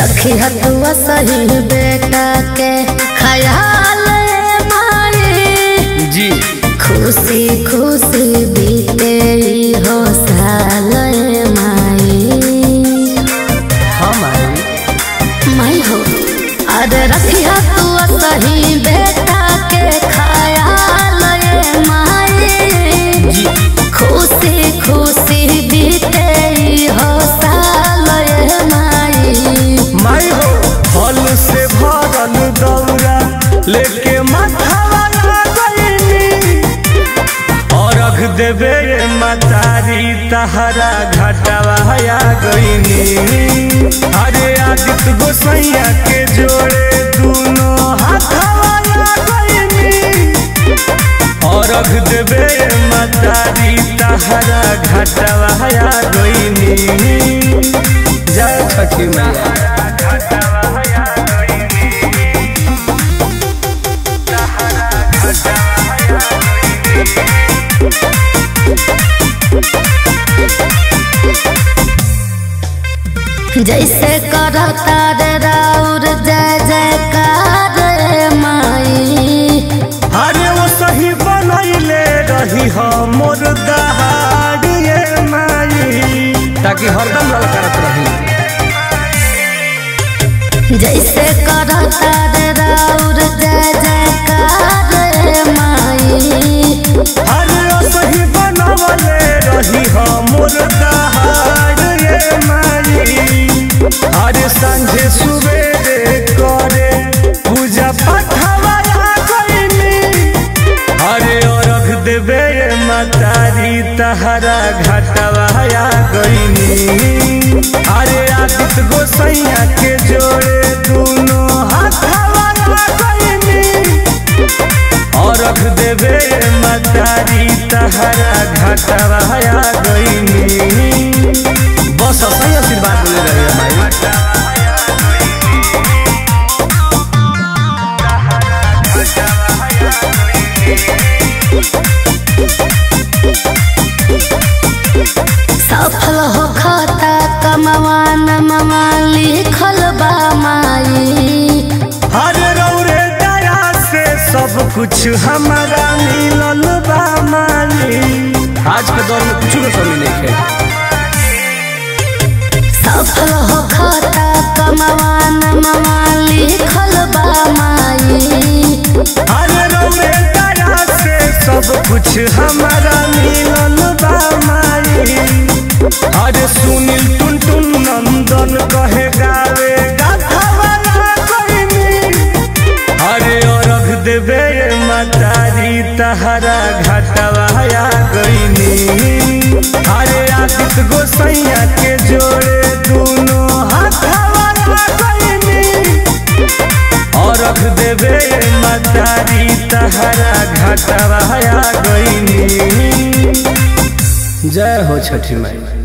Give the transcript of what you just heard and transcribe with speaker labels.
Speaker 1: रखी हतुआ सही बेटा के ख्याल माई
Speaker 2: जी
Speaker 1: खुशी खुशी बीते ई हो साल माई
Speaker 2: हम आई
Speaker 1: माई हो अरे रखी हतुआ सही बेटा के ख्याल माई
Speaker 2: जी
Speaker 1: खुशी खुशी बीते ई हो साल माई
Speaker 2: माई हो फल से भरल दौरा लेके माथावा लगैनी अरघ देवे मतारी तहरा घाटावा आ गईनी अरे आदित्य गोसैया के जोड़े दोनों हाथावा आ गईनी अरघ देवे मतारी तहरा घाटावा आ गईनी जय छठी मैया
Speaker 1: जैसे करता रे राउर जय जयकार रे माई
Speaker 2: अरे वो सही बनैले रही हम मोर दहाड़िए माई ताकि हरदम ललकारत रही
Speaker 1: जैसे करता रे राउर जय जयकार रे माई
Speaker 2: अरे वो सही बनवले रही हम मोर दहाड़िए माई अरे संझे सुबेरे करे पूजा पाठवा गईनी अरे अरघ देवे मतारी तहरा घाटवा आ गईनी अरे आदित्य गोसैया के जोड़े दोनों हाथवा आ गईनी अरघ देवे मतारी तहरा घाटवा आ गईनी बस सही आशीर्वाद मिले रही माई
Speaker 1: सफल हो खाता कमवा नमवा लिखल बा माई
Speaker 2: हरे रौरे दया से सब कुछ हमारा मिलल बा माली आज के दौर में कुछ भी कमी नहीं है
Speaker 1: सफल हो खाता कमवा नमवा लिखल बा माई
Speaker 2: हरे रौरे दया से सब कुछ हमारा मिलल बा माली अरे सुनील टुन टुन नंदन कहे गावे गाथावाला कोइनी अरे अरघ देवे मतारी तहरा घाटवा आ गईनी अरे आदित्य गोसैया के जोड़े दोनों हाथवा आ गईनी अरघ देवे मतारी तहरा घाटवा आ गईनी जय हो छठी माई